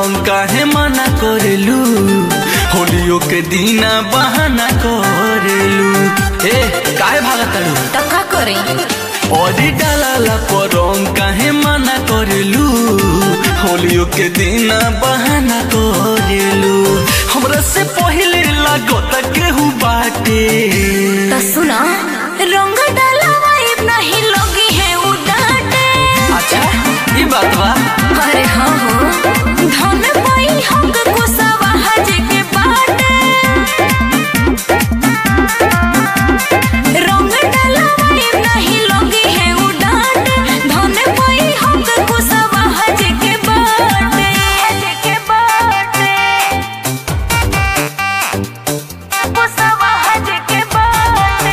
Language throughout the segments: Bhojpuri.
रंग काहे मना करेलू होलियो के दीना बहाना करेलू ए काहे भागत तारू तो का करे ओडी डालाला पर रंग काहे मना करेलू होलियो के दीना बहाना करेलू हमरा से पहिले लागत केहू बाटे तो सुना रंग डाला वाइब नहीं लोगी है उडाटे अच्छा ई बात बा अरे हाँ हो धन पाई हम कुसवा हज के बाटे रंग डाला वाइब नहीं लोगी है उडाटे धन पाई हम कुसवा हज के बाटे हज के बाटे कुसवा हज के बाटे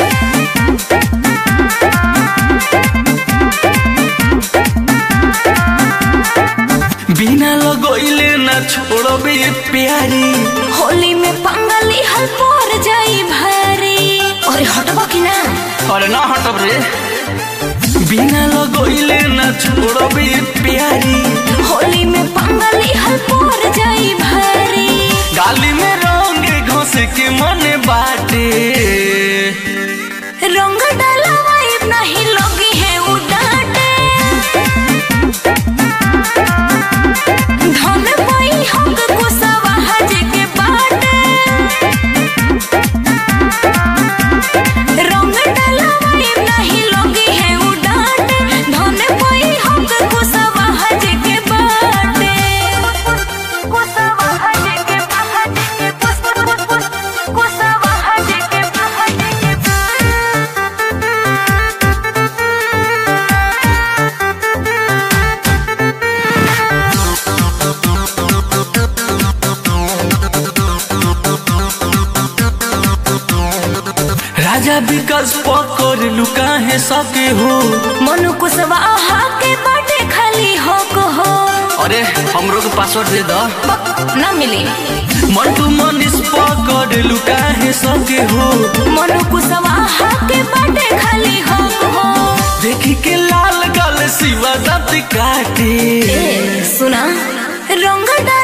बिना लगोइले ना छोड़बे प्यारी होली में पंगली हल पर जाई भारी अरे हटबा की ना अरे ना हटब रे बिना लगोइले ना छोड़बे प्यारी होली में पंगली हल पर जाई भारी गाली में रंग घोस के मन बाटे रंग डाला वाइब नहीं लोगी है उडाटे धन पाई हम कुसवा हज के बाटे रंग डाला वाइब नहीं लोगी है उडाटे धन पाई हम कुसवा हज के बाटे कुसवा हज के हज के कुसवा हज के हज के राजा विकास पकड़ लुका है सके हो मनु कुशवाहा के बाटे खाली हो को हो अरे हमरो के पासवर्ड दे दो न मिली मंटू मनीष पकड़ लुका है सके हो मनु कुशवाहा के बाटे खाली हो को हो देखी के लाल गल शिवा दत्त काटे ए, सुना रंग डाल